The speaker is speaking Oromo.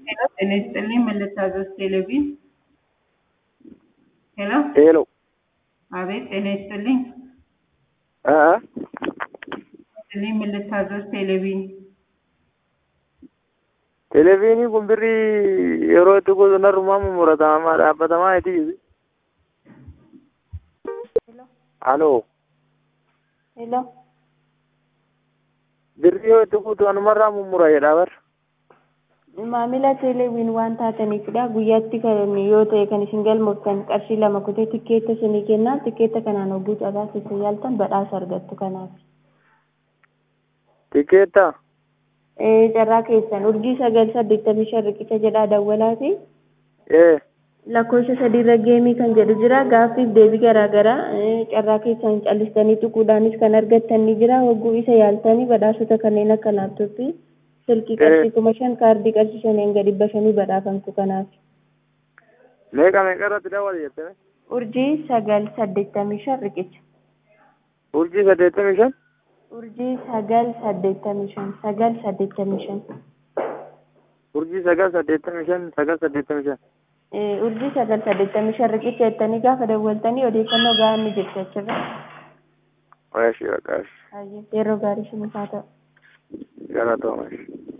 ሄሎ ጤና ይስጥልኝ ምን ልታዘዝ ቴሌቪዥን ሄሎ ሄሎ አቤት ጤና ይስጥልኝ አ ይስጥልኝ ምን ልታዘዝ ቴሌቪዥን televiinii kun birrii yeroo itti gosoonarrumaa mummuratamaa dhaabbatamaa iti aloo Hello. birrii yoo itti guutu anumarraa mummura jedhaa bar Maamila teeleewwiin waan taataniifidha. Guyyaatti kan yoo ta'e kan isin galmooftan qarshii lama kutee tikkeetta isinii kennaa. Tikkeetta kanaan hogguu caalaa keessa yaaltan badhaasa argattu kanaaf. tikeetta Ee, carraa keessan urjii sagal saddeettamii shan riqicha jedhaa dawwalaati. ee Lakkoofsa sadiirra geemii kan jedhu jira. Gaaffiif deebii garaagaraa ee, carraa keessan callistanii tuquudhaanis kan argattan ni jira. Hogguu isa yaaltanii badhaasota kanneen akka laaptooppii, silkii qarshii kuma shan, kaardii qarshii shaniin gadi dhibba shanii badhaafamtu kanaaf. meeqa meeqa irratti dawwale jettee Urjii sagal saddeettamii shan riqicha. urjii saddeettamii shan Urjii sagal saddeettamii shan sagal saddeettamii shan. urjii sagal saddeettamii shan sagal saddeettamii shan Eh, Urjii sagal saddeettamii shan riqicha jettanii gaafa dawwaltanii odeeffannoo gahaa ni jirti achirra. Oyashi, oyashi. Baay'ee yeroo gaarii sinif haa ta'u. Galatooma.